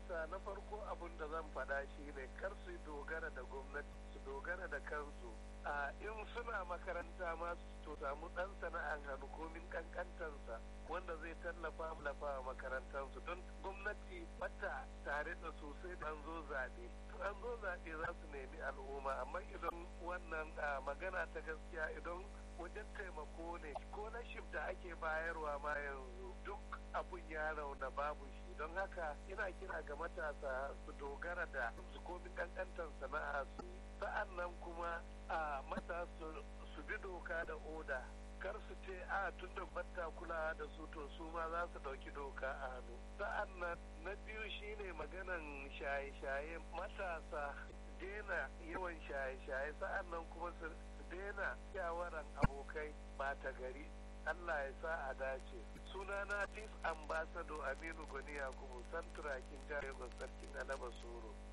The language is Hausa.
matasa na farko abin da zan faɗa shi ne kar su dogara da gwamnati su dogara da kansu a in suna makaranta ma to samu ɗan sana'an hannu komin kankantansa wanda zai tallafa lafa makarantansu don gwamnati bata tare da sosai an zo zaɓe an zo zaɓe za su nemi al'umma amma idan wannan magana ta gaskiya idan wajen taimako ne ko na shif da ake bayarwa ma yanzu duk abun ya rauna babu shi don haka ina kira ga matasa su dogara da su komin kankantar sana'a su yi sa'an nan kuma a matasa su bi doka da oda kar su ce a tun da batta kulawa da su to su ma za su ɗauki doka a hannu sa'an nan na biyu shine maganan shaye-shaye matasa daina yawan shaye-shaye sa'an nan kuma su daina shawaran abokai ta gari Allah ya sa a dace sunana chief ambassador aminu goni yakubu santurakin jihar sarkin alaba soro